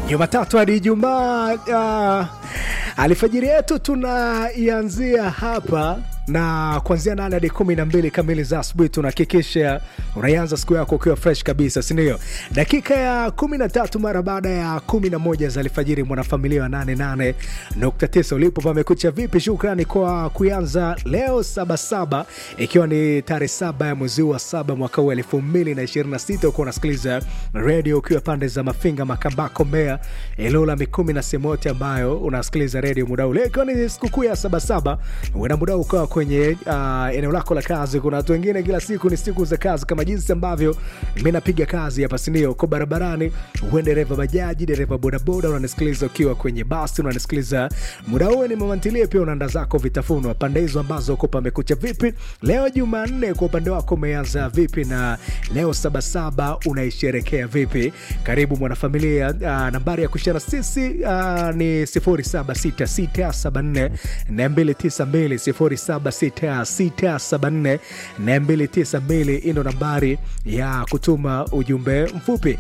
Jumatatu hadi Ijumaa. Uh, alfajiri yetu tunaianzia hapa na kuanzia nane hadi kumi na mbili kamili za asubuhi tunahakikisha unaianza siku yako ukiwa fresh kabisa, sindio? Dakika ya kumi na tatu mara baada ya kumi na moja za alfajiri, mwanafamilia wa 88.9 ulipo pamekucha vipi? Shukrani kwa kuanza leo sabasaba, ikiwa ni tarehe saba ya mwezi wa saba mwaka huu elfu mbili na ishirini na sita ukiwa unasikiliza redio ukiwa pande za Mafinga, Makambako, Mbeya, Ilula, Mikumi na sehemu yote ambayo unasikiliza redio muda ule, ikiwa ni sikukuu ya sabasaba, uena muda ukawa kwenye uh, eneo lako la kazi. Kuna watu wengine kila siku ni siku za kazi, kama jinsi ambavyo mi napiga kazi hapa, sindio? Uko barabarani, uwe dereva bajaji, dereva bodaboda, unanisikiliza ukiwa kwenye basi, unanisikiliza muda huwe ni mamantilie, pia unaanda zako vitafunwa pande hizo ambazo uko pamekucha vipi leo Jumanne. Kwa upande wako umeanza vipi na leo sabasaba unaisherekea vipi? Karibu mwanafamilia. Uh, nambari ya kushana sisi uh, ni 076674 292 076674 292 ino nambari ya kutuma ujumbe mfupi.